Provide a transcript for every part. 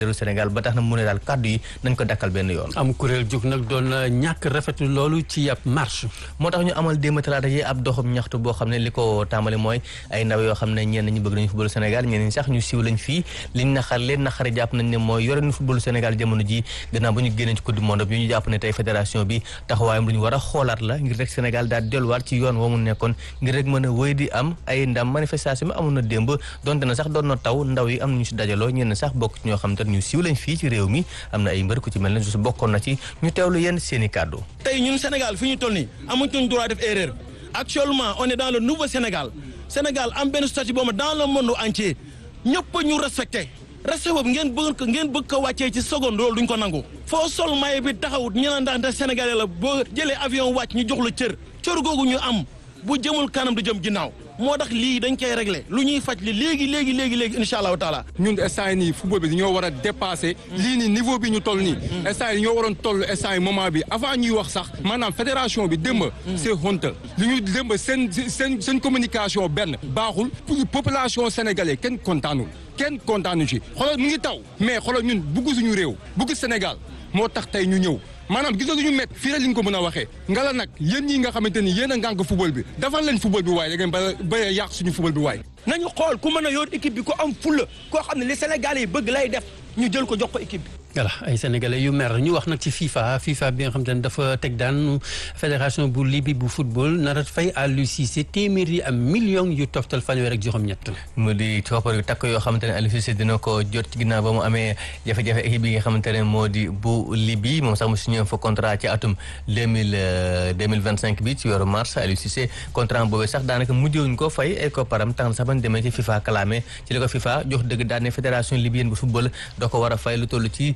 réew Sénégal ba tax na mu ne daal kàddu yi nañ ko dakkal benn yoon am kuréel jóg nag doon ñàkk rafetu loolu ci ab marche moo tax ñu amal démb talaata yi ab doxum ñaxtu boo xam ne li ko tàmbali mooy ay ndaw yoo xam ne ñenn ñi bëgg nañu football Sénégal ñenn ñi sax ñu siiw lañ fii liñ naqar leen naqari jàpp nañ ne mooy yore nu football Sénégal jamono ji gannaaw ba ñu génnee ci coupe du monde bi ñu jàpp ne tey fédération bi taxawaayam lu ñu war a xoolaat la ngir rek Sénégal daal delluwaat ci yoon woo mu nekkoon ngir rek mën a wéy di am ay ndam manifestation bi amoon na démb donte na sax doon na taw ndaw yi am nañu si dajaloo ñenn sax bokk ci ñoo xam te ñu siiw lañ fii ci réew mi am na ay mbër ku ci mel ne su bokkoon na ci ñu teewlu yenn seen i kàddu tey ñun Sénégal fi ñu toll nii amuñu droit def erreur actuellement on est dans le nouveau Sénégal Sénégal am benn statut boobu dans le monde entier ñëpp ñu respecté respect boobu ngeen bëgg ko ngeen bëgg ko wàccee ci seconde loolu duñ ko nangu. foo sol maye bi taxawut ñu naan ndax Sénégalais la boo jëlee avion wàcc ñu jox la cër cër googu ñu am bu jëmul kanam du jëm ginnaaw moo tax lii dañ koy réglé lu ñuy faj li léegi léegi léegi léegi incha allahu taala. ñun instant yii nii football bi dañoo war a dépassé. lii nii niveau bi ñu toll nii. instant yii ñoo waroon toll instant yii moment bi avant ñuy wax sax. maanaam fédération bi démb. c'est honte li ñu démb seen seen seen communication benn. baaxul population sénégalaise kenn kontaanul kenn kontaanu ci xoolal mu ngi taw. mais xoolal ñun bugg suñu réew bugg Sénégal moo tax tey ñu ñëw. maanaam gis nga lu ñu met fii rek li ñu ko mën a waxee nga la nag yéen ñi nga xamante ni yéen a ngànk football bi defal leen football bi waaye da ngeen ba ba yàq suñu football bi waaye nañu xool ku mën a yor équipe bi ku am fulla koo xam ne li Sénégal yi bëgg lay def ñu jël ko jox ko équipe bi voilà ay sénégalais yu mer ñu wax nag ci FIFA FIFA bi nga xam te ne dafa teg daan fédération bu Libye bu football nar a fay Aliou Cissé téeméer yi am million yu toftal fanweer ak juróom-ñett. mu di coppar yu takk yoo xamante ne Aliou Cissé dina ko jot ci ginnaaw ba mu amee jafe-jafe équipe bi nga xamante ne moo di bu Libye moom sax mu signé fa contrat ci atum deux mille deux mille vingt cinq bi ci weeru mars Aliou Cissé contrat boobee sax daanaka mujjewuñ ko fay ay kopparam tax na sax bañ demee ci FIFA kalaame ci la ko FIFA jox dëgg daan ne fédération libyenne bu football da ko war a fay lu toll ci.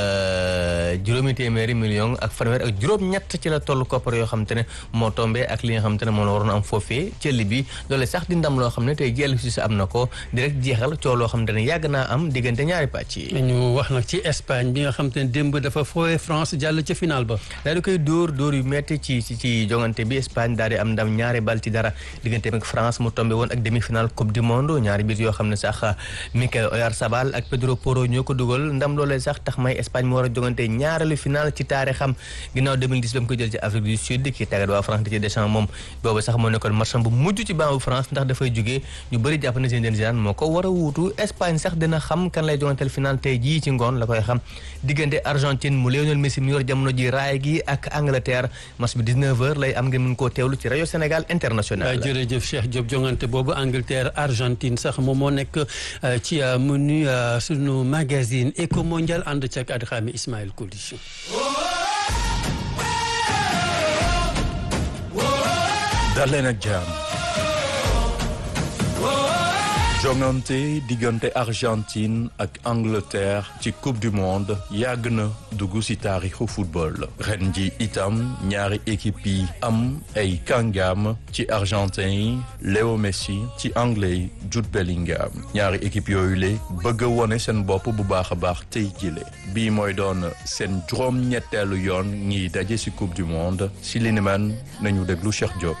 juróomi téeméeri million ak fanweer ak juróom-ñett ci la toll koppar yoo xam te ne moo tombé ak li nga xam te ne moo la waroon am foofee ca Libye loole sax di ndam loo xam ne tey jii Aliou Cissé am na ko direct jeexal coow loo xam te ne yàgg naa am diggante ñaari pàcc yi. ñu wax nag ci Espagne bi nga xam te ne démb dafa foowe France jàll ca final ba. daal di koy dóor dóor yu metti ci ci ci jongante bi Espagne daal di am ndam ñaari bal ci dara diggante ak France mu tombé woon ak demi final coupe du monde ñaari biir yoo xam ne sax Mikel Oyarzabal ak Pedro Porro ñoo ko dugal ndam loolee sax tax may Espagne mu war a jongante ñaareelu final ci taarixam ginnaaw 2010 ba mu ko jël ci Afrique du Sud ki tàggat waa France di ci Deschamps moom boobu sax moo nekkoon match bu mujj ci banc bu France ndax dafay jógee ñu bëri jàpp na Zinedine Zidane moo ko war a wuutu Espagne sax dina xam kan lay jonganteel final tey jii ci ngoon la koy xam diggante Argentine mu Lionel Messi mi yor jamono ji raay gi ak Angleterre match bi 19h lay am ngeen mën koo teewlu ci rajo Sénégal international. jërëjëf Cheikh Diop jongante boobu Angleterre Argentine sax moom moo nekk ci menu sunu magazine Eco Mondial ànd ci ak Adxaami Ismaël Koulish. dal leen ak jàmm jongante diggante Argentine ak Angleterre ci coupe du monde yàgg na dugg ci taarixu football ren ji itam ñaari équipe yi am ay kàngam ci argentin yi Léo Messi ci anglais yi Jude Bellingham ñaari équipe yooyu le bëgg a wone seen bopp bu baax a baax tey jile bii mooy doon seen juróom-ñetteelu yoon ñiy daje ci coupe du monde ci li ni man nañu déglu Cheikh Diop.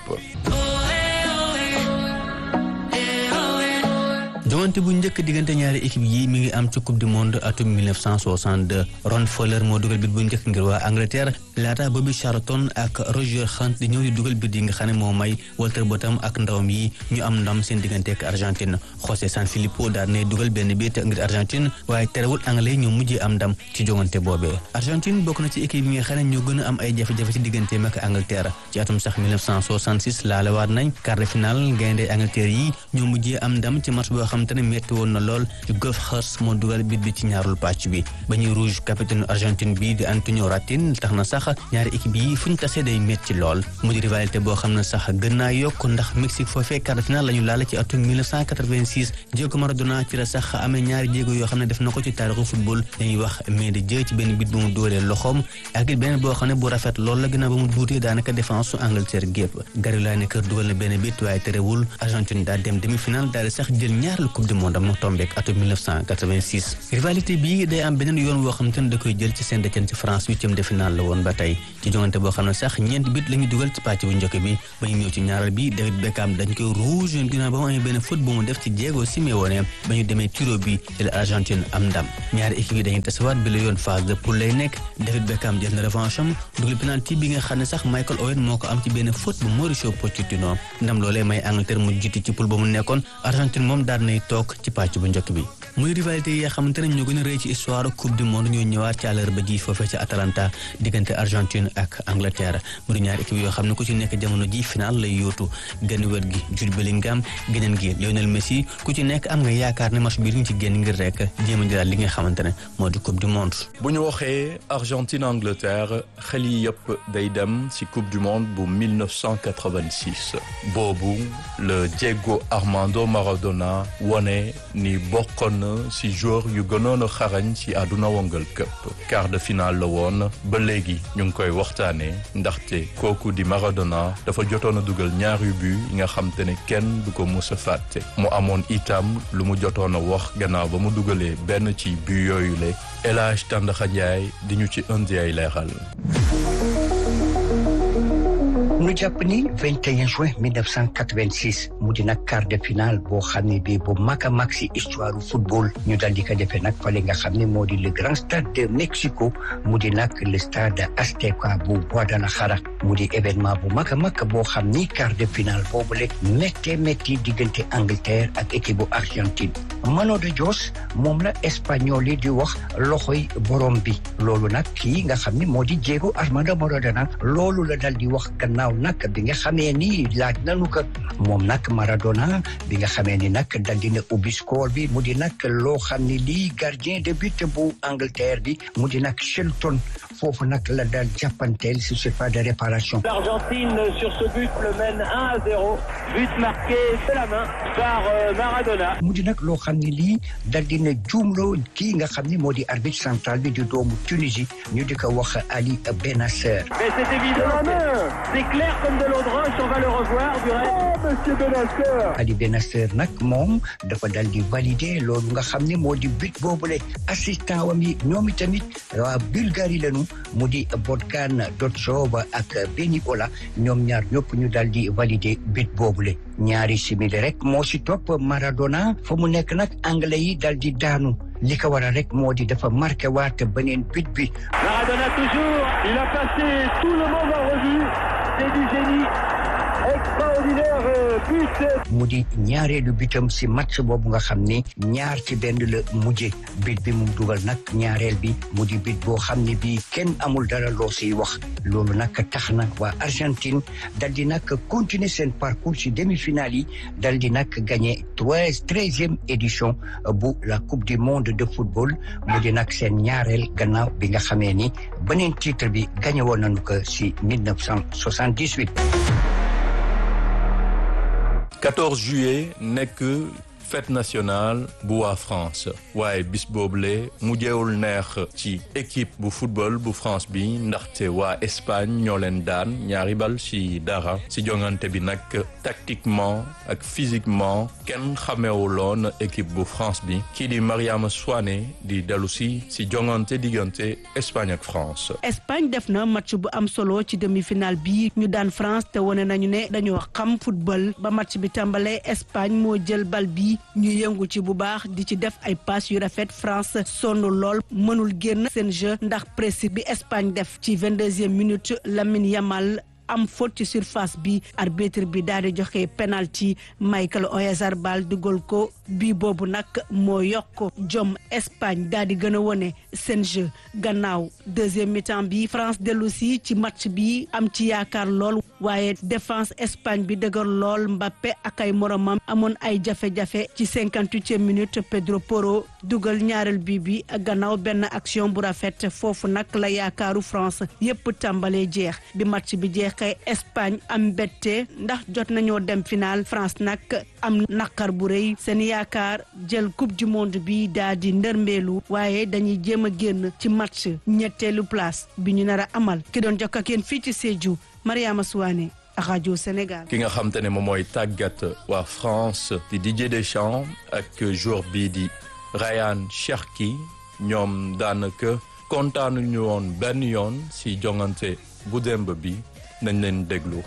jongante bu njëkk diggante ñaari équipe yi mi ngi am ci coupe du monde atum 1962 Ron Fowler moo dugal bit bu njëkk ngir waa Angleterre laata Bobby Charlton ak Roger Hunt di ñëw di dugal bit yi nga xam ne moo may Walter Bottom ak ndawam yi ñu am ndam seen diggante ak Argentine José Sanfilippo daal ne dugal benn bit ngir Argentine waaye terewul anglais ñoo mujjee am ndam ci jongante boobee Argentine bokk na ci équipe yi nga xam ne ñoo gën a am ay jafe-jafe ci digganteem ak Angleterre ci atum sax 1966 laalewaat nañ quart de finale gaynde Angleterre yi ñoo mujjee am ndam ci match boo xam te ne metti woon na lool Geoff Hurst moo dugal bit bi ci ñaarul pàcc bi ba ñuy rouge capitaine Argentine bi di Antonio Ratin tax na sax ñaari équipe yi fu ñu tasee day metti lool mu di rivalité boo xam ne sax gën naa yokk ndax Mexique foofee quart de finale la ñu laale ci atum 1986 Diego Maradona ci la sax amee ñaari jéego yoo xam ne def na ko ci taarixu football dañuy wax mais de jë ci benn bit bu mu dóoree loxoom ak it beneen boo xam ne bu rafet lool la ginnaaw ba mu duutee daanaka défense su Angleterre gépp Gary Lineker dugal na benn bit waaye terewul Argentine daal dem demi finale daal di sax jël ñaar ñaareelu coupe du monde am tombeek atum 1986 rivalité bii day am beneen yoon woo xam te ne da koy jël ci Saint-Étienne ci France huitième de finale la woon ba tey ci jongante boo xam ne sax ñeenti bit la ñu dugal ci pàcc bu njëkk bi ba ñu ñëw ci ñaareel bi David Beckham dañ koy rouge yoon ginnaaw ba mu amee benn faute bu mu def ci Diego Simeone ba ñu demee tiro bi ci la Argentine am ndam ñaari équipe yi dañuy tasawaat bi la yoon phase de poule lay nekk David Beckham jël na revanche am dugal penalty bi nga xam ne sax Michael Owen moo ko am ci benn faute bu Mauricio Pochettino ndam loolee may Angleterre mu jiitu ci poule ba mu nekkoon Argentine moom daal nay toog ci pàcc bu njëkk bi muy rivalité yi nga xamante ne ñoo gën a rëy ci histoire coupe du monde ñoo ñëwaat ci àllarba ji foofee ci Atalanta diggante Argentine ak Angleterre mu di ñaari équipe yoo xam ne ku ci nekk jamono ji final lay yóotu genn wet gi Jude Bellingham geneen gi Lionel Messi ku ci nekk am nga yaakaar ne match bi ñu ci génn ngir rek jéem a jëlaat li nga xamante ne moo di coupe du monde. bu ñu waxee Argentine Angleterre xel yi yëpp day dem ci coupe du monde bu 1986 boobu le Diego Armando Maradona wone ni bokkoon na ci joueur yu gënoon a xarañ ci àdduna wongal këpp quart de finale la woon ba léegi ñu ngi koy waxtaanee ndaxte kooku di Maradona dafa jotoon a dugal ñaari but yi nga xam te ne kenn du ko mus a fàtte mu amoon itam lu mu jotoon a wax gannaaw ba mu dugalee benn ci but yooyu le El Hadj Tandakha Ndiaye di ñu ci indi ay leeral. nu jàpp ni 21 juin 1986 mu di nag quart de finale boo xam ne bii bu mag a mag si histoire football ñu dal di ko defee nag fale nga xam ne moo di le grand stade de Mexico mu di nag le stade Azteca bu Guadalajara mu di événement bu mag a mag boo xam ni quart de finale boobu le méttee métti diggante Angleterre ak équipe bu Argentine Mano de Dios moom la espagnol yi di wax loxoy borom bi loolu nag kii nga xam ne moo di Diego Armando Maradona loolu la dal di wax gannaaw nag bi nga xamee ni laaj nanu ko moom nag Maradona bi nga xamee ni nag dal dina ubbi score bi mu di nag loo xam ne lii gardien de but bu Angleterre bi mu di nag Shelton foofu nag la dal jàppanteel si surface de réparation. L'Argentine sur ce but le mène 1 à 0 but marqué de la main par Maradona. mu di nag loo xam ne lii dal dina juumloo kii nga xam ne moo di arbitre central bi di doomu Tunisie ñu di ko wax Ali Benasser. Mais c'est évident, c'est clair comme de l'eau de roche, on va le revoir du reste. Oh, monsieur Benasser Ali Benasser nag moom dafa dal di valider loolu nga xam ne moo di but boobule assistant wam yi ñoom itamit waa Bulgarie lañu mu di Botkan Dotsov ak Beni Ola ñoom ñaar ñëpp ñu dal di valider but boobule ñaari simili rek moo si topp Maradona fa mu nekk nag anglais yi dal di daanu li ko waral rek moo di dafa marqué waat beneen but bi. Maradona toujours, il a passé tout le monde en revue, c'est du génie. extraordinaire but. mu di ñaareelu bitam si match boobu nga xam ne ñaar ci benn la mujje bit bi mu dugal nag ñaareel bi mu di bit boo xam ne bii kenn amul dara loo siy wax loolu nag tax na waa Argentine dal di nag continuer seen parcours si demi-finale yi dal di nag gagné treize treizième édition bu la coupe du monde de football mu di nag seen ñaareel gannaaw bi nga xamee ni beneen titre bi gagné woon nañu ko si 1978. 14 juillet nekk fête nationale bu waa France waaye bis boobule mujjeewul neex ci équipe bu football bu France bi ndaxte waa Espagne ñoo leen daan ñaari bal ci dara ci jongante bi nag tactiquement ak physiquement kenn xamewuloon équipe bu France bi kii di Mariama Souane di dellu si ci jongante diggante Espagne ak France. Espagne def na match bu am solo ci demi-finale bi ñu daan France te wane nañu ne dañoo xam football ba match bi tàmbalee Espagne moo jël bal bi ñu yëngu ci bu baax di ci def ay passe yu rafet France sonn lool mënul génn seen jeu ndax pressing bi Espagne def ci vingt-deuxième minute Lamine Yamal am faute ci surface bi arbitre bi daal di joxe penalty Michael Oyarzabal dugal ko bii boobu nag moo yokk jom Espagne daal di gën a wone seen jeu gannaaw deuxième mi-temps bi France dellu si ci match bi am ci yaakaar lool waaye défense Espagne bi dëgër lool Mbappé ak ay moromam amoon ay jafe-jafe ci cinquante-huitième minute Pedro Porro dugal ñaareel bi bi gannaaw benn action bu rafet foofu nag la yaakaaru France yépp tàmbalee jeex bi match bi jeex kay Espagne am mbette ndax jot nañoo dem final France nag am naqar bu rëy seen yaakaar jël coupe du monde bi daa di ndërmbeelu waaye dañuy jéem a génn ci match ñetteelu place bi ñu nar a amal ki doon jokk ak yéen fii ci Sédhiou Mariama Souane rajo Sénégal. ki nga xam te ne moom mooy tàggat waa France di Didier Deschamps ak joueur bii di Ryan Cherki ñoom daanaka kontaanuñu woon benn yoon si jongante bu démb bi nañ leen déglu.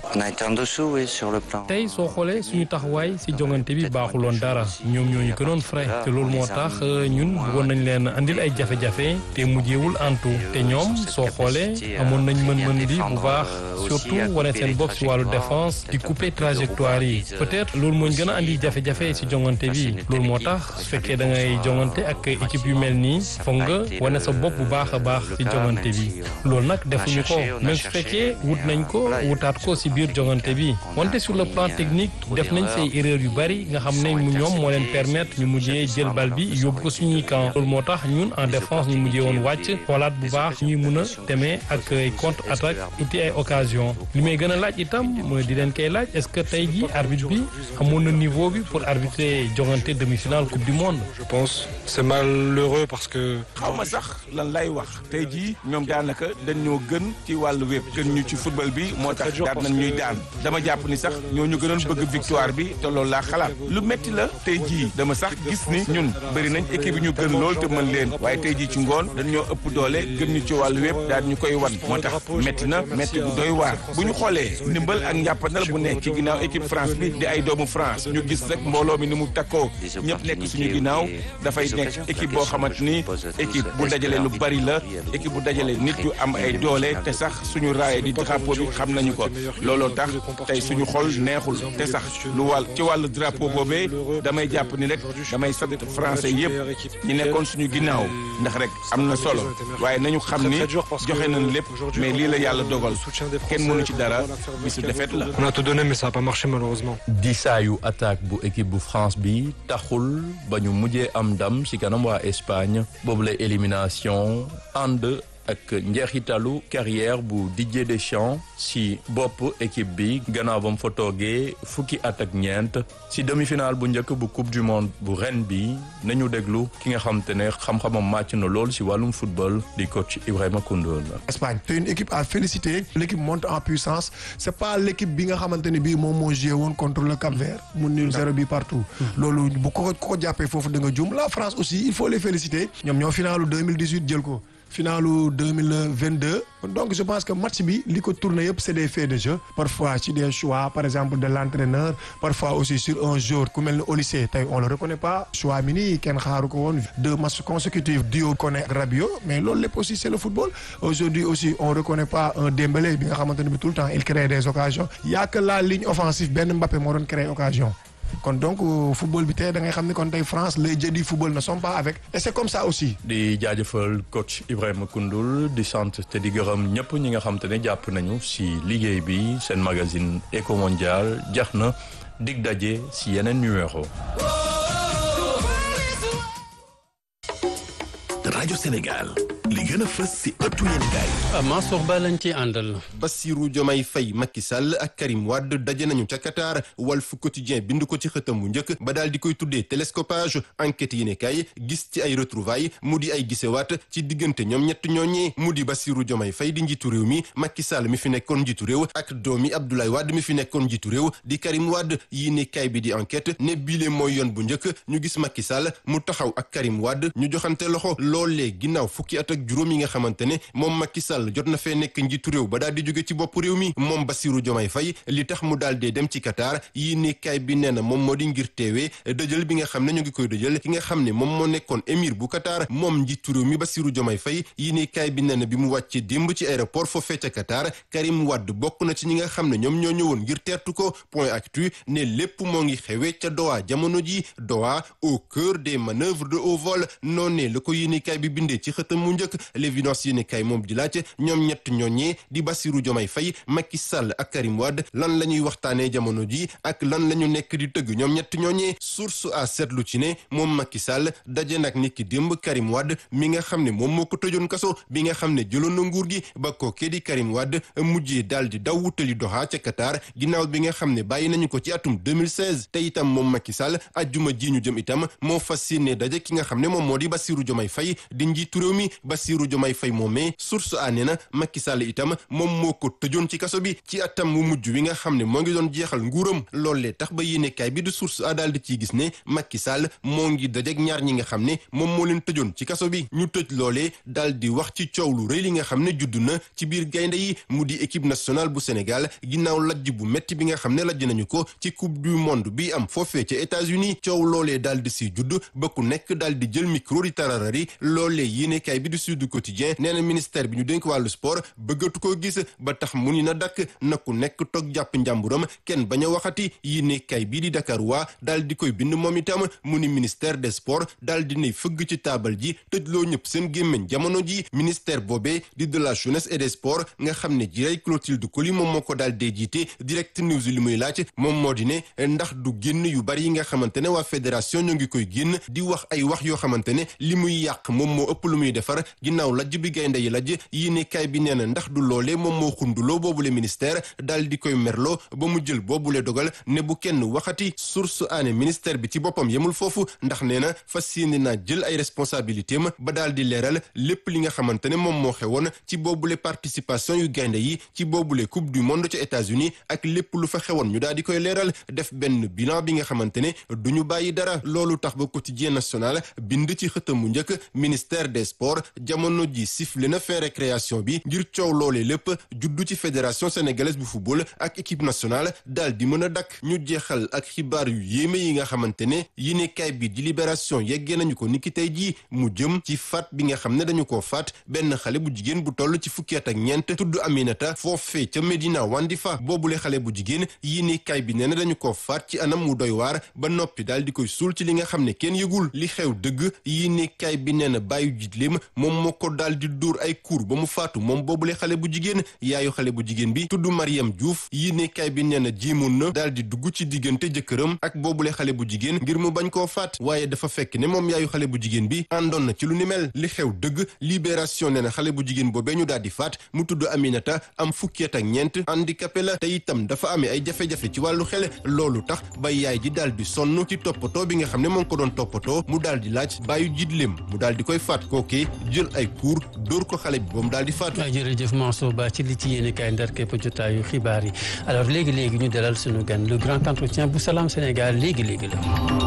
tey soo xoolee suñu taxawaay si jongante bi baaxuloon dara ñoom ñoo ñu gënoon frais te loolu moo tax ñun bëggoon nañ leen andil ay jafe-jafe te mujjeewul antu te ñoom soo xoolee amoon nañ mën-mën bi bu baax surtout wane seen bopp si wàllu défense di couper trajectoire yi peut-être loolu moo ñu gën a andi jafe-jafe si jongante bi loolu moo tax su fekkee da ngay jongante ak équipe yu mel nii foog nga wane sa bopp bu baax a baax si jongante bi loolu nag defuñu ko même su fekkee wut nañ ko wutaat ko ci biir jongante bi wante sur le plan technique def nañ say erreur yu bari nga xam ne mu ñoom moo leen permettre ñu mujjee jël bal bi yóbbu ko suñuy camp loolu moo tax ñun en défense ñu mujjee woon wàcc xoolaat bu baax ñuy mun a demee ak ay contre attaque uti ay occasion li may gën a laaj itam mooy di leen koy laaj est-ce que tey ji arbitre bi amoon na niveau bi pour arbitrer jongante demi-finale coupe du monde. je pense c'est malheureux parce que. xaw ma sax lan lay wax tey jii ñoom daanaka dañ ñoo gën ci wàllu wépp gën ñu ci football bi moo tax daan nañ ñuy daan dama jàpp ni sax ñoo ñu gënoon bëgg victoire bi te loolu laa xalaat lu metti la tey jii dama sax gis ni ñun bëri nañ équipe yi ñu gën lool te mën leen waaye tey jii ci ngoon dañ ñoo ëpp doole gën ñu ci wàllu wépp daal ñu koy wan moo tax metti na metti bu doy waar bu ñu xoolee ndimbal ak njàppandal bu nekk ci ginnaaw équipe France bi di ay doomu France ñu gis rek mbooloo mi ni mu takkoo ñëpp nekk suñu ginnaaw dafay nekk équipe boo xamante ni équipe bu dajale lu bari la équipe bu dajale nit yu am ay doole te sax suñu raaye di drapeau bi xam nañu ko looloo tax tey suñu xol neexul te sax lu wàll ci wàllu drapeau boobee damay jàpp ni rek damay sant français yëpp ñi nekkoon suñu ginnaaw ndax rek am na solo waaye nañu xam ni joxe nañ lépp mais lii la yàlla dogal kenn mënu ci dara bisu defet la. on a tout donné mais ça a pas marché malheureusement. disaayu attaque bu équipe bu France bi taxul ba ñu mujjee am ndam ci kanam waa Espagne boobu la élimination ànd. ak njeexitalu carrière bu Didier Deschamps si bopp équipe bi gannaaw ba mu fa toogee fukki at ak ñeent si demi-finale bu njëkk bu coupe du monde bu ren bi nañu déglu ki nga xam te ne xam-xamam màcc na lool si wàllum football di coach Ibrahima Koundoul. Espagne c'est une équipe à féliciter l'équipe monte en puissance c'est pas l'équipe bi nga xamante ne bii moom moo joué woon contre le Cap-Vert mu nul zéro bi partout. loolu bu ko ko jàppee foofu da nga jum la France aussi il faut les féliciter ñoom ñoo finalu 2018 jël ko. finalu 2022 donc je pense que match bi li ko tourné yëpp c'est des faits de jeu parfois ci des choix par exemple de l'entraîneur parfois aussi sur un jour ku mel ni Olysée tey on le reconnaît pas choix mi nii kenn xaaru ko woon deux matchs consécutifs duo Koné ak Rabiot mais loolu lépp aussi c'est le football aujourd'hui aussi on reconnaît pas un Dembélé bi nga xamante ne bi tout le temps il crée des occasions y a que la ligne offensive benn Mbappé moo doon créer occasion kon donc football bi tey da ngay xam ni kon tey France les dieux du football ne sont pas avec et c'est comme ça aussi. di jaajëfal coach Ibrahima Koundoul di sant te di gërëm ñëpp ñi nga xam te ne jàpp nañu si liggéey bi seen magazine Eco Mondial jax na dig daje si yeneen numéro. rajo Sénégal li gën a fës si ëttu yéenekaay. Mansour Ba lañ ci àndal. Bassirou Diomaye Faye Macky Sall ak Karim Wade daje nañu ca Qatar Walf Quotidien bind ko ci xëtam bu njëkk ba daal di koy tuddee télescopage enquête yéenekaay gis ci ay retrouvailles mu di ay gisewaat ci diggante ñoom ñett ñooñee mu di Bassirou Diomaye Faye di njiitu réew mi Macky Sall mi fi nekkoon njiitu réew ak doomi Abdoulaye Wade mi fi nekkoon njiitu réew di Karim Wade yéenekaay bi di enquête ne bile mooy yoon bu njëkk ñu gis Macky Sall mu taxaw ak Karim Wade ñu joxante loxo loolee ginnaaw fukki at ak juróom yi nga xamante ne moom Macky Sall jot na fee nekk njiitu réew ba daal di jóge ci bopp réew mi moom Bassirou Diomaye Faye li tax mu daal dee dem ci Qatar yi ne kaay bi nee na moom moo di ngir teewee dëjël bi nga xam ne ñu ngi koy dëjël ki nga xam ne moom moo nekkoon émir bu Qatar moom njiitu réew mi Bassirou Diomaye Faye yi ne kaay bi nee na bi mu wàccee démb ci aéroport foofee ca Qatar Karim Wade bokk na ci ñi nga xam ne ñoom ñoo ñëwoon ngir teertu ko point actu ne lépp moo ngi xewee ca Doha jamono ji Doha au cœur des manœuvres de haut vol noonee la ko yéene kaay bi bindee ci xëtam mu njëkk l'évidence yéene kaay moom di laaj ñoom ñett ñooñee di Bassirou Diomaye Faye Macky Sall ak Karim Wade lan la ñuy waxtaanee jamono ji ak lan la ñu nekk di tëgg ñoom ñett ñooñee source à seetlu ci ne moom Macky Sall daje nag nit ki démb Karim Wade mi nga xam ne moom moo ko tëjoon kaso bi nga xam ne jëloon na nguur gi ba kookee di Karim Wade mujjee daal di daw wutali Doha ca Qatar ginnaaw bi nga xam ne bàyyi nañu ko ci atum 2016 te itam moom Macky Sall ajjuma ji ñu jëm itam moo fas yéene daje ki nga xam ne moom moo di Bassirou Diomaye Faye di njiitu réew mi Bassirou Diomaye Faye moomee source a nee na Macky Sall itam moom moo ko tëjoon ci kaso bi ci atam mu mujj wi nga xam ne moo ngi doon jeexal nguuram loolee tax ba yéenekaay bi du source a daal di ciy gis ne Macky Sall moo ngi dajeek ñaar ñi nga xam ne moom moo leen tëjoon ci kaso bi ñu tëj loolee daal di wax ci coow lu rëy li nga xam ne judd na ci biir gaynde yi mu di équipe nationale bu Sénégal ginnaaw lajj bu metti bi nga xam ne lajj nañu ko ci coupe du monde bi am foofee ca États-Unis coow loolee daal di si judd ba ku nekk daal di jël micro di tararari loolee yéenekaay bi du Sud Quotidien nee na ministère bi ñu dénk wàllu sport bëggatu koo gis ba tax mu ni na dakk na ku nekk toog jàpp njàmburam kenn bañ a waxati yéenekaay bii di Dakar waa daal di koy bind moom itam mu ni ministère des sports daal di nay fëgg ci taabal ji tëjloo ñëpp seen gémmiñ jamono ji ministère boobee di de la jeunesse et des sports nga xam ne jiray Clotilde Coly moom moo ko daal dee jiite direct news li muy laaj moom moo di ne ndax du génn yu bari yi nga xamante ne waa fédération ñoo ngi koy génn di wax ay wax yoo xamante ne li muy yàq moom moo ëpp lu muy defar ginnaaw lajj bi gaynde yi lajj yéenekaay bi nee na ndax du loolee moom moo xunduloo boobule ministère daal di koy merloo ba mu jël boobule dogal ne bu kenn waxati source aane ministère bi ci boppam yemul foofu ndax nee na fas yéene naa jël ay responsabilité am ba daal di leeral lépp li nga xamante ne moom moo xewoon ci boobule participation yu gaynde yi ci boobule coupe du monde ca États-Unis ak lépp lu fa xewoon ñu daal di koy leeral def benn bilan bi nga xamante ne du ñu bàyyi dara loolu tax ba quotidien national bind ci xëtam mu njëkk ministère des sports jamono ji sifflé na fin récréation bi ngir coow loolee lépp juddu ci fédération sénégalaise bu football ak équipe nationale daal di mën a dakk ñu jeexal ak xibaar yu yéeme yi nga xamante ne yéenekaay bi di libération yeggee nañu ko niki tey jii mu jëm ci faat bi nga xam ne dañu koo faat benn xale bu jigéen bu toll ci fukki at ak ñeent tudd Aminata foofee ca Medina Wandifa boobule xale bu jigéen yéenekaay bi nee na dañu koo faat ci anam mu doy waar ba noppi daal di koy suul ci li nga xam ne kenn yëgul li xew dëgg yéenekaay bi nee na bàyyu jitleem moom moo ko daal di dóor ay kuur ba mu faatu moom boobule xale bu jigéen yaayu xale bu jigéen bi tudd Mariam Diouf yéenekaay bi nee na jéemoon na daal di dugg ci diggante jëkkëram ak boobule xale bu jigéen ngir mu bañ koo faat waaye dafa fekk ne moom yaayu xale bu jigéen bi àndoon na ci lu ni mel li xew dëgg libération nee na xale bu jigéen boobee ñu daal di faat mu tudd Aminata am fukki at ak ñeent handicapé la te itam dafa amee ay jafe-jafe ci wàllu xel loolu tax ba yaay ji daal di sonn ci toppatoo bi nga xam ne moo ngi ko doon toppatoo mu daal di laaj bàyyu jidleem mu daal di koy faat kookee jël ay kuur dóor ko xale bi ba mu daal di faatu. jërëjëf Mansour Ba ci li ci yéene kaay ndar képp jotaayu xibaar yi alors léegi léegi ñu dalal sunu gan le grand entretien bu Salam Sénégal léegi léegi la.